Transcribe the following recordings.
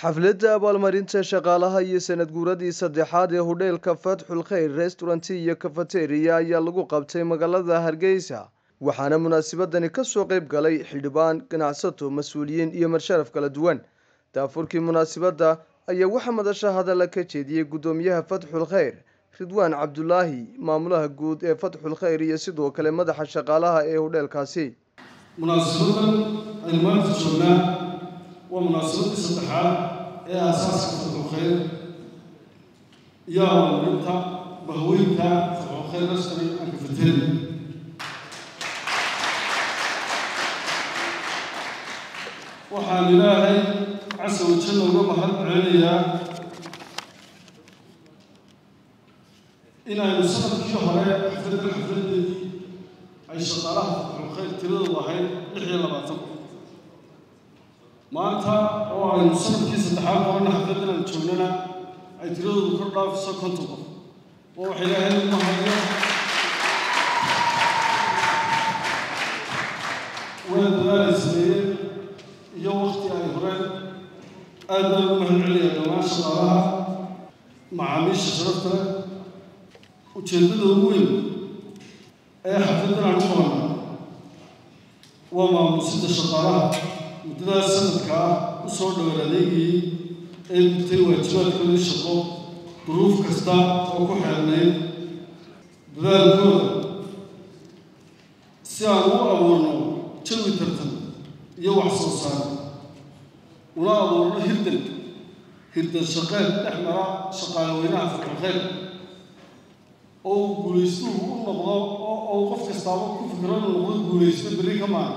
xafladda abaalmarinta shaqaalaha iyo sanad guuradii saddexaad ee hudheelka fatxul khayr restauranti iyo kafateriya ayaa lagu qabtay magaalada hargeysa waxaana munaasabadani kasoo qayb galay xildhibaan ganacsato mas-uuliyiin iyo marsharaf kala duwan daafurkii munaasabadda ayaa waxaa madasha hadalla ka jeediyey guddoomiyaha fatxul khayr ridwaan cabdulaahi maamulaha guud ee fatxul khayr iyo sidoo kale madaxa shaqaalaha ee hudheelkaasi munaasabadan aynu maanta joognaa waa munaasabadii saddexaad ee aasaaska fatxul khayr iyo abaalmarinta bahweynta fatxul khayr restaurant and cafeteria waxaan ilaahay casa wajalla uga mahad celinayaa inaynu sanadkii hore xafladdan xafladeedii ay shaqaalaha fatxul khayr tiradoodu ahayd lix iyo labaatan maanta oo aynu sanadkii saddexaad horena xafladdan aan joognana ay tiradoodu kor dhaafiso konton qof oo wax ilaahay ugu hayo waa dadaalay sameeyeen iyo wakti ay horeen aad baan ugu mahad celinayaa dhammaan shaqaalaha macaamiisha sharafta leh ujeeddada ugu weyn ee xafladdan aan u qabanaa waa maamuusidda shaqaalaha muddadaas sanadka ah u soo dhowaan adeegayay ee gurtay waajibaadkoodii shaqo duruuf kasta oo ku xeelnayd dadaalkooda si aan u abuurno jawi tartan iyo wax soo saar una abuurno hirdan hirdan shaqeed dhex mara shaqaalaweynaha fatxul khayr oo uu guulaystuhu u noqdo oo qof kastaaba ku fikro inuu noqdo guulaysto berri ka maana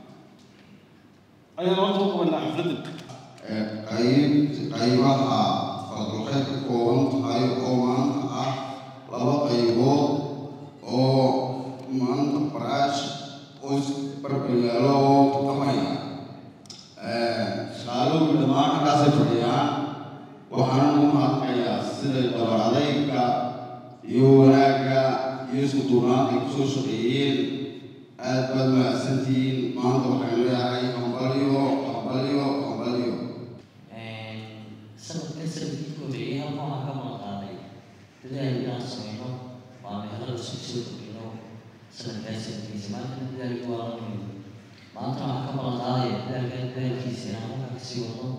ayaan horta u qabanaa xafladdan qayb qaybaha fadulkheyd ka kooban tahay oo maanta ah laba qaybood oo maanta baraash oo barbalyaalo oo tartamaya shaqaalowgi dhammaan halkaasay fadhiyaan waxaan u mahadnayaa siday dabar adayga iyo wanaagga iyo isku duunaanta ay kusoo shaqeeyeen aad baad mahadsantihiin maanta waxaan leeyahay hambalyo hambalyo hambalyo sanadkan sanadkii ku horeeyay halkan waxaan ka maqnaaday dadaal inaan sameyno waa meelada isku soo kordhino sanadkaa sanadkiisa maantana dadaalki waa la muhiim maanta waxaan ka maqnaadaya dadaalkan dadaalkiisa inaan halkaa kasii wadno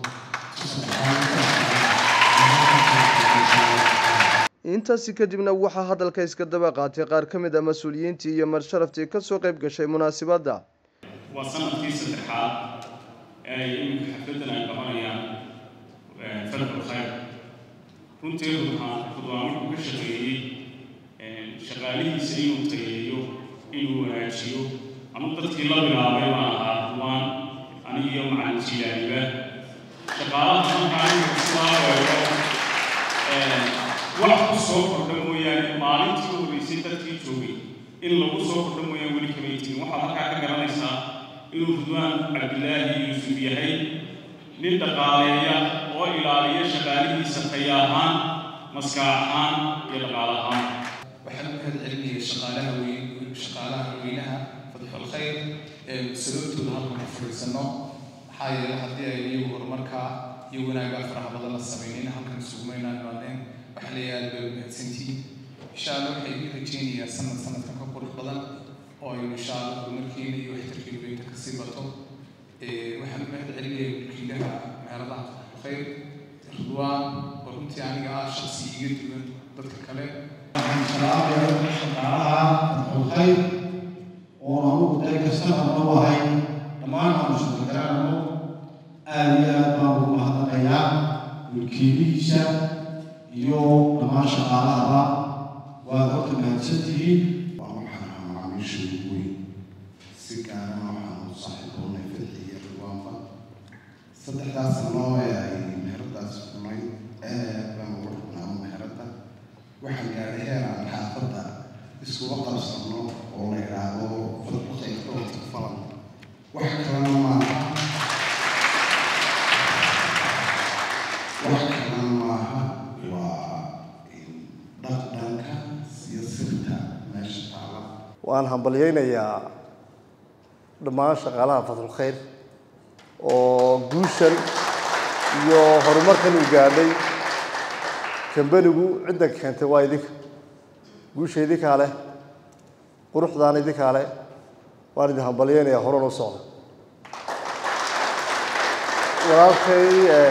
intaasi kadibna waxaa hadalka iska daba qaatay qaar ka mid a mas-uuliyiintii iyo marsharaftii kasoo qayb gashay munaasabadda waa sanadkii saddexaad ee ay iminka xafladdan ay qabanayaan fatxul khayr runtii ruuxaan rudwaan wuxuu ka shaqeeyey shaqaalihiisa inuu tayeeyo inuu wanaajiyo anu dadkii la bilaabay baan ahaa rudwaan anigiyo macalin jilaaniba shaqaalaha markaa inuu sidaa weero wax ku soo kordha mooyaane maalintii u horreysay dadkii joogay in lagu soo kordha mooyaane weli kamay jirin waxaad halkaa ka garanaysaa inuu ridwaan cabdilaahi yuusuf yahay nin dhaqaaleeya oo ilaaliya shaqaalihiisa taya ahaan maskax ahaan iyo dhaqaale ahaan waxaan u mahad celinayay shaqaalaha weyn shaqaalaha weynaha fatxul khayr ee sababtooda halkan ku fadhiisano maxaa yeelay haddii ay iyagu horumarka iyo wanaagga faraha badan la samaynin halkan isugumaynaan imaadeen waxaa leeyahay aad bay u mahadsantihiin insha allah waxay idin rajeynayaa sanad sanadkan ka qurux badan oo aynu insha allah horumarkeena iyo waxtarkeenu weynta kasii bato waxaan u mahad celinayay mulkiilaha meheradaha fatxul khayr ridwaan oo runtii aniga ah shaqsi iga duwan dadka kale shaqaalaha fatxul khayr oo anugu day kastamar u ahay dhammaan aanu shaqagaraano aada iyo aad baan ugu mahadnaqayaa mulkiilihiisa iyo dhammaan shaqaalahaba waad horta mahadsantihiin waa waxaan macaamiisha ugu weyn si gaarana waxaan u saaxiiboonay fadxi iyo ridwaanba saddexdaas sano ee ay meheradaas furnay aad baan ugu rubnaa meherada waxaan gaadhay heer aan xaafadda iskuga qabsano oo la yidhaahdo fadbaqay dhowrka falan wax kalena maaha wax kalena maaha waa dhaqdhanka iyo sirta meesha taala waan hambalyaynayaa dhammaan shaqaalaha fadlul khayr oo guushan iyo horumarkan uu gaadhay kambanigu cidda keentay waa idinka guusha idinkaa leh quruxdaana idinkaa leh waan idin hambalyeynayaa horan u socda walaalkay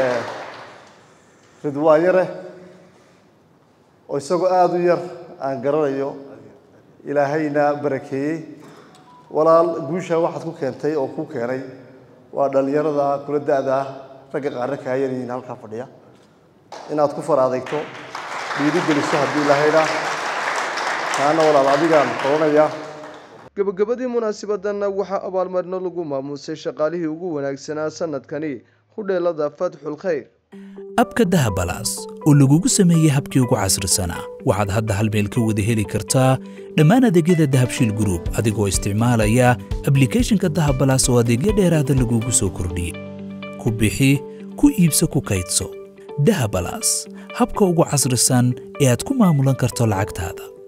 ridwaan yare oo isagoo aada u yar aan garanayo ilaahayna barakeeyey walaal guusha waxaad ku keentay oo ku keenay waa dhallinyarada kula da-da ah ragga qaarna kaayan yihiin halkaa fadhiya inaad ku far adeegto dhiiri geliso haddii ilaahayna taana walaal adigaan qoranaya gabagabadii munaasabadanna waxaa abaalmarino lagu maamuusay shaqaalihii ugu wanaagsanaa sanadkani hudheelada fatxul khayr abka dahabalaas oo lagugu sameeyey habkii ugu casrisanaa waxaad hadda hal meel ka wada heli kartaa dhammaan adeegyada dahabshiil gruub adigoo isticmaalaya ablikhethonka dahabalaas oo adeegyo dheeraada lagugu soo kordhiyey ku bixi ku iibso ku kaydso dahabalaas habka ugu casrisan ee aad ku maamulan karto lacagtaada